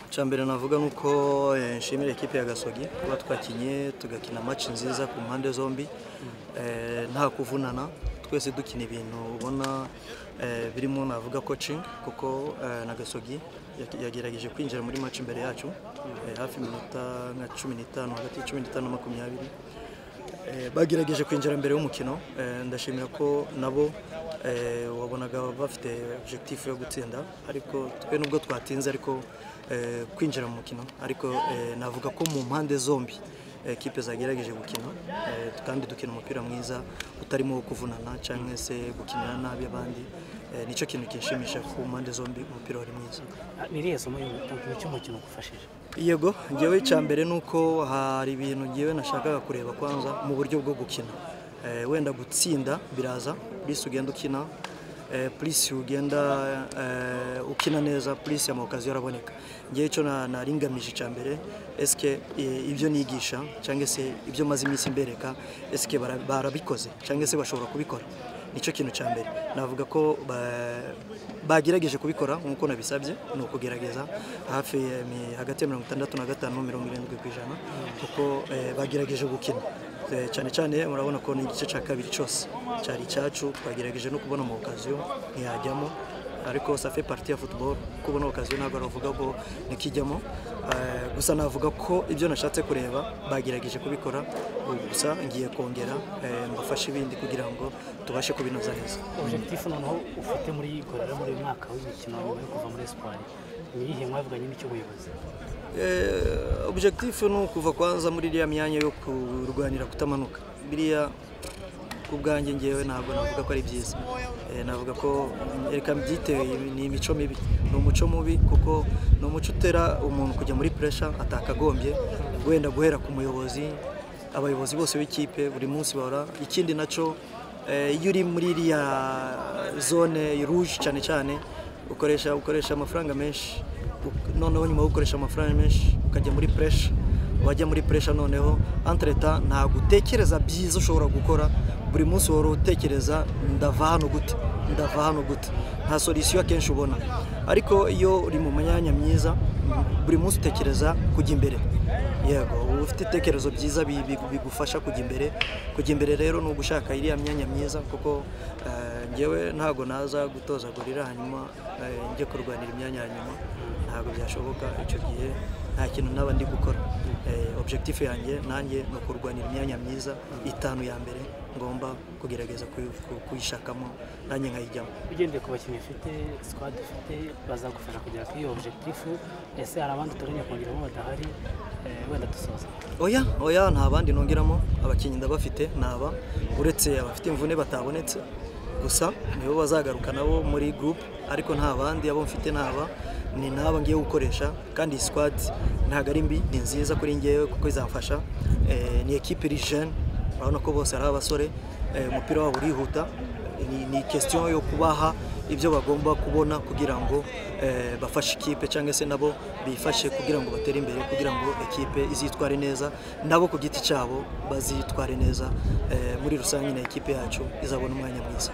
icya mbere navuga ni uko eh, nshimira ekipe ya gasogi kuba twakinye tugakina match nziza ku mpande zombi Eh, nta kuvunana twese dukina ibintu ubona eh, birimo navuga coaching kuko eh, na gasogi yaki- yagerageje kwinjira muri match imbere yacu eh, hafi iminota nka cumi n'itanu hagati ya cumi n'itanu na makumyabiri Eh, bagerageje kwinjira mbere y'umukino Eh, ndashimira ko nabo eh, wabonaga bafite objectif yo gutsinda ariko twe nubwo twatinze ariko eh, kwinjira mu mukino ariko eh, navuga ko mu mpande zombi eh, ekipe zagerageje gukina eh, kandi dukina umupira mwiza utarimo wo kuvunana cyangwa se gukinira nabi abandi Eh, nicyo kintu kinshimisha ku mpande zombi umupira wari mwiza ni irihe somo y'umukino umukino ugufashije yego ngewe icya mbere ni uko hari ibintu ngewe nashakaga kureba kwanza mu buryo bwo gukina Eh, wenda gutsinda biraza purisi ugenda ukina eh, purisi ugenda eh, ukina neza purisi amawukazi araboneka ngewe icyo na- naringamije icya mbere esike eh, ibyo nigisha cyangwa se ibyo maze iminsi mbereka esike bara- barabikoze cyangwa se bashobora kubikora nicyo kintu cya mbere navuga ko ba- bagerageje kubikora nk'uko nabisabye ni ukugerageza hafi ya mi- hagati ya mirongo itandatu na gatanu mirongo irindwi ku ijana kuko eh, bagerageje gukina Eh, cyane cyane murabona ko ni igice cya kabiri cyose cyari icyacu twagerageje no kubona mu okaziyo ntiyajyamo ariko safe parti ya football kubona okaziyo ntabwo aravuga ko ntikijyamo Eh, gusa navuga ko ibyo nashatse kureba bagerageje kubikora ubu gusa ngiye kongera eh, mbafashe ibindi kugira ngo tubashe kubinoza neza objectif noneho ufite muri gorora muri uyu mwaka w'imikino nyuma yo kuva muri espoir ni iyihe mwavuganye n'icy'ubuyobozi Eh, objectif ni ukuva kwanza muri iriya myanya yo kurwanira kutamanuka biriya ku bwanjye ngewe ntabwo navuga ko ari byiza Eh, navuga ko mm, reka mbyite ni imico mibi ni umuco mubi kuko ni umuco utera umuntu kujya muri pressure atakagombye wenda guhera ku muyobozi abayobozi bose b'ikipe buri munsi bahora ikindi nacyo eh, iyo uri muri iriya zone rouge cyane cyane ukoresha ukoresha amafaranga menshi uk- noneho nyuma yo gukoresha amafaranga menshi ukajya muri puresha wajya muri puresha noneho antreta ntabwo utekereza byiza ushobora gukora buri munsi wari utekereza ndava hano gute ndava hano gute nta solisiyo akenshi ubona ariko iyo uri mu myanya myiza buri munsi utekereza kujya imbere yego uba ufite ibitekerezo byiza bi- bi- bigufasha kujya imbere kujya imbere rero ni ugushaka iriya myanya myiza kuko eh, ngewe ntabwo naza gutozagurira hanyuma eh, njye kurwanira imyanya ya nyuma ntabwo byashoboka icyo gihe nta kintu naba ndi gukora Eh, objectif yanjye nanjye ni ukurwanira imyanya myiza itanu ya mbere ngomba kugerageza kuyi- ku- kuyishakamo nanjye nkayijyamo ugendeye ku bakinnyi ufite squad ufite bazagufasha kugera kuri iyo objectif ese hari abandi uteganya kongeramo badahari eh, wenda dusoza oya oya nta bandi nongeramo abakinnyi ndabafite ntaba uretse abafite imvune batabonetse gusa nibo bazagaruka nabo muri gurupe ariko nta bandi abo mfite ntaba ni n'aba ngiye gukoresha kandi iyi sikwadi ntabwo ari mbi ni nziza kuri ngewe kuko izamfasha Eh, ni ekipe iri jene urabona ko bose ari abasore Eh, umupira wabo urihuta ni, ni question yo kubaha ibyo bagomba kubona kugira ngo eh, bafashe ikipe cyangwa se nabo bifashe kugira ngo batere imbere kugira ngo ekipe izitware neza nabo ku giti cyabo bazitware neza eh, muri rusange na ekipe yacu izabona umwanya mwiza